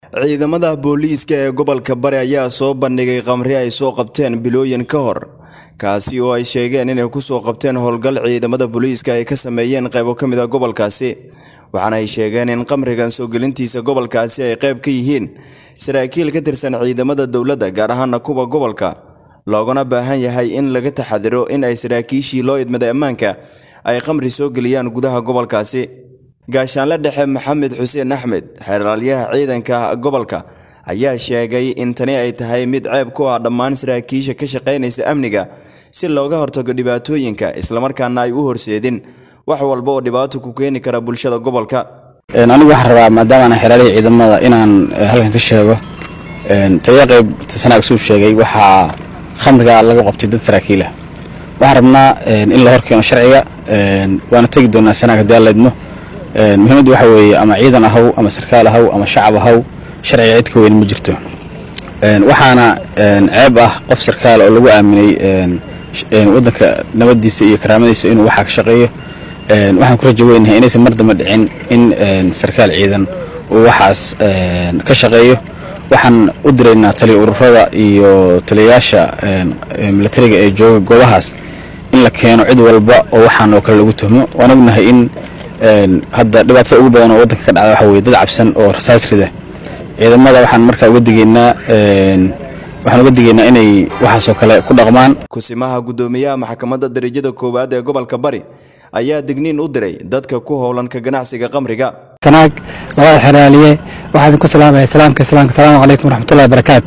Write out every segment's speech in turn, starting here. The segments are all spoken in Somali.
ciidamada booliiska ee gobolka bari ayaa soo bandhigay khamri ay soo qabteen bilooyin ka hor kaasi oo ay sheegeen inay kusoo qabteen howlgal ciidamada booliiska ay ka sameeyeen qaybo ka mid a gobolkaasi waxaana ay sheegeen in khamrigan soo gelintiisa gobolkaasi ay qayb ka yihiin saraakiil ka tirsan ciidamada dowladda gaar ahaana kuwa gobolka loogana baahan yahay in laga taxadiro in ay saraakiishii loo idmaday ammaanka ay khamri soo geliyaan gudaha gobolkaasi gaashaanle dhexe maxamed xuseen axmed xeeraalyaha ciidanka gobolka ayaa sheegay in tani ay tahay mid ceeb ku ah dhammaan saraakiisha ka shaqaynaysa amniga si looga hortago dhibaatooyinka islamarkaana ay u horseedin wax walba oo dhibaato ku keeni kara bulshada gobolka anigu waxaan rabaa maadaama aan xeeraalihii ciidamada inaan halkan ka sheego taliya qayb sanaag suu sheegay waxaa khamriga laga qabtay dad saraakiilah waxaan rabnaa in la horkeeno sharciga waana tegi doonaa sanaag haddii aan laydmo muhiimaddu waxa weeye ama ciidan ahaw ama sarkaal ahaw ama shacab ahaw sharciga cid ka weyn ma jirto waxaana ceeb ah qof sarkaal oo lagu aaminay waddanka nabadiisa iyo karaamadiisa inuu waxaa ka shaqeeyo waxaan ku rajo weynahay inaysan mar damba dhicin in sarkaal ciidan uu waxaas ka shaqeeyo waxaan u diraynaa taliya ururada iyo taliyayaasha milatariga ee jooga goobahaas in la keeno cid walba oo waxaan oo kale lagu tuhmo waan ognahay in hadda dhibaatada ugu badan oo waddanka ka dhacda waxa weye dad cabsan oo rasaas rida ciidamada waxaan markaa uga digeynaa waxaan uga digeynaa inay waxaasoo kale ku dhaqmaan kusimaha guddoomiyaha maxkamadda darajada koowaad ee gobolka bari ayaa digniin u diray dadka ku howlan ka ganacsiga khamriga sanaag labada xeraaliye waxaa idinku salaamaya salaamka islaamka asalaamu calaykum waraxmatullahi barakaatu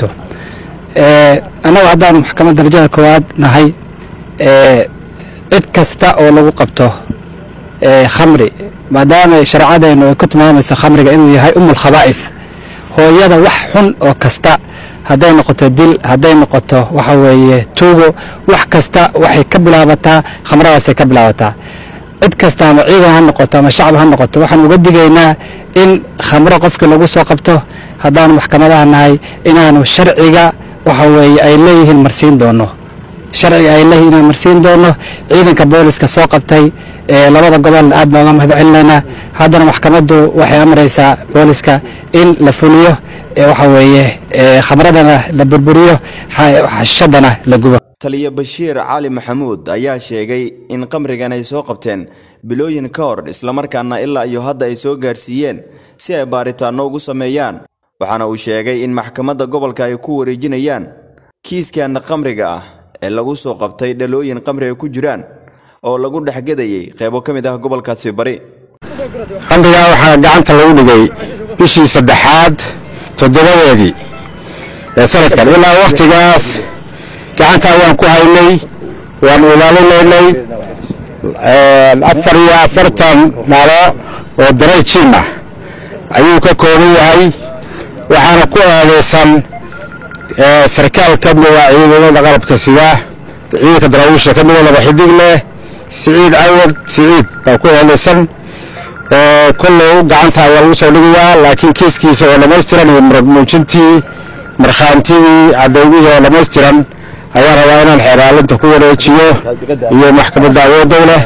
annagu haddaanu maxkamadda darajada koowaad nahay cid kasta oo lagu qabto khamri maadaama shareecadeennu ay ku tilmaamayso khamriga inuu yahay umul khabaa'is hooyada wax xun oo kasta hadday noqoto dil hadday noqoto waxa weeye tuugo wax kasta waxay ka bilaabataa khamradaasay ka bilaabataa cid kasta ama ciidan ha noqoto ama shacab ha noqoto waxaan uga digaynaa in khamro qofkii lagu soo qabto haddaanu maxkamadaha nahay inaanu sharciga waxa weeye ay leeyihiin marsiin doono sharciga ay leeyihiin inaan marsiin doono ciidanka booliska soo qabtay ee labada gobol aad baan uga mahad celinaynaa haddana maxkamaddu waxay amraysaa booliska in la fuliyo waxa weeye khamradana la burburiyo xashadana la gubo taliya bashiir cali maxamuud ayaa sheegay in khamrigan ay soo qabteen bilooyin ka hor islamarkaana ilaa iyo hadda ay soo gaarsiiyeen si ay baaritaanno ugu sameeyaan waxaana uu sheegay in maxkamadda gobolka ay ku wareejinayaan kiiskan khamriga ah ee lagu soo qabtay dhalooyin khamri ay ku jiraan oo lagu dhexgadayay qaybo ka mid ah gobolkaasi bari khamrigaa waxaa gacanta lagu dhigay bishii saddexaad toddobadeedii ee sanadkan ilaa wakhtigaas gacanta ayaan ku haynay waanu ilaalinaynay afar iyo afartan malo oo darayjiin ah ayuu ka kooban yahay waxaana ku eedaysan sarkaal ka mida ciidamada qalabka sida ciidanka daraawiisha ka mida laba xidig leh siciid cawad siciid baa ku eedaysan kollow gacanta ayaa lagu soo dhigayaa laakiin kiiskiisa oo dhammaystiran iyo marag muujintii markhaantigii cadowgihii oo dhammaystiran ayaa rabaa inaan xeeraalinta ku wareejiyo iyo maxkamadda awooddow leh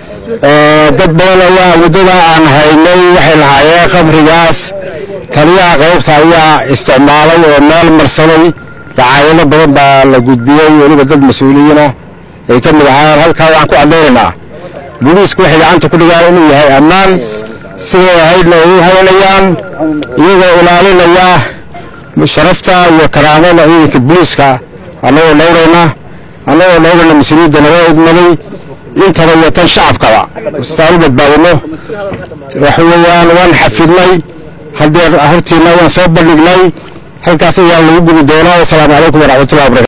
dad badan ayaa muddada aan haynay waxay lahaayeen khamrigaas taliyaha qaybta ayaa isticmaalay oo meel marsaday dacaayado badan baa la gudbiyey weliba dad mas-uuliyiina ay ka mid ahaayeen halkaa waxaan ku cadaynaynaa booliisku waxay gacanta ku dhigaan inuu yahay ammaan siday ahaydna ay u haynayaan iyagoo ilaalinaya sharafta iyo karaamada ciidanka booliiska annagoo dhowrayna annagoo dhowrayna mas-uuliyadda naga idmaday intaba iyo tan shacabkaba saan u badbaadino waxa weeyaan waan xafidnay haddee hortiina waan soo bandhignay halkaas ayaa lagu gubi doonaa wasalaamu calaykum waraxmatullahi wabarakatu